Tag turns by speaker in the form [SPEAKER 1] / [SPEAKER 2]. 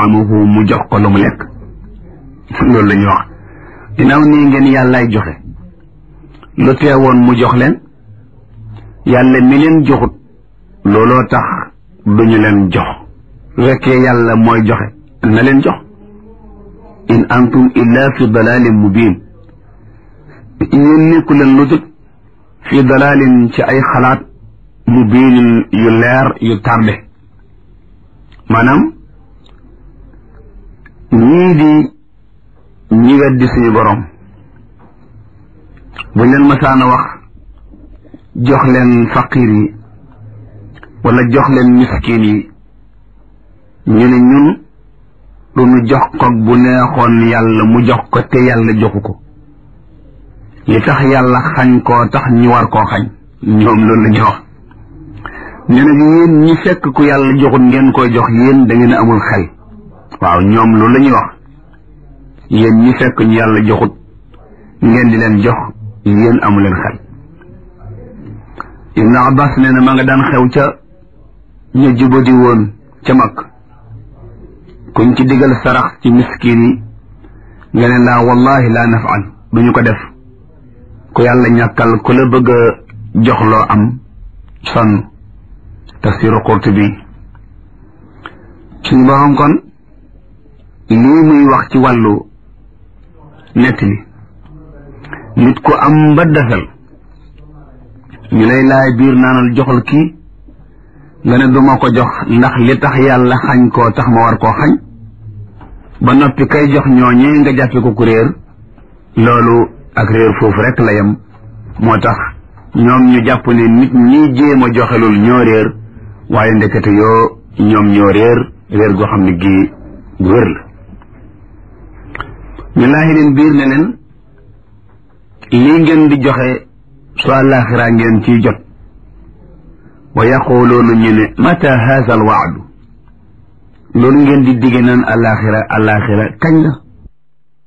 [SPEAKER 1] yutaamahu mu jox ko lu mu lekk loolu la ñuy wax ginnaaw nii ngeen yàllaay joxe lu teewoon mu jox leen yàlla mi leen joxut looloo tax duñu leen jox su fekkee yàlla mooy joxe na leen jox in antum illa fi dalalin mubin yéen nekku leen lu dul fi dalalin ci ay xalaat mubinin yu leer yu tardé maanaam ñii di ñi weddi suñu borom buñ leen masaana wax jox leen faqir yi wala jox leen miskin yi ñu ne ñun du ñu jox ko bu neexoon yàlla mu jox ko te yàlla joxu ko li tax yàlla xañ koo tax ñu war koo xañ ñoom loolu la ñuy wax ñu ne yéen ñi fekk ku yàlla joxut ngeen koy jox yéen da ngeen amul xel waaw ñoom loolu la ñuy wax yéen ñi fekk ñu yàlla joxut ngeen di leen jox yéen amu leen xel Ibn Abbas nee na ma nga daan xew ca ñu jubadi woon ca mag kuñ ci digal sarax ci miskin yi nga ne laa wallahi laa nafal duñu ko def ku yàlla ñàkkal ku la bëgg a jox loo am sonn tafsiru Qurtubi suñu borom kon lii muy wax ci wàllu nettali nit ku am ba desal ñu lay laay biir naanal joxal kii nga ne duma ko jox ndax li tax yàlla xañ koo tax ma war koo xañ ba noppi kay jox ñooñee nga jàppe ko ku réer loolu ak réer foofu rek la yem moo tax ñoom ñu jàpp ne nit ñi jéem a joxelul ñoo réer waaye ndekete yoo ñoom ñoo réer réer goo xam ne gii gu wér la ñu laaxi leen biir ne leen lii ngeen di joxe su àllaaxira ngeen ciy jot wa yaquluuna ñu ne mata haza al waadu loolu ngeen di digge naan àllaaxira àllaaxira kañ la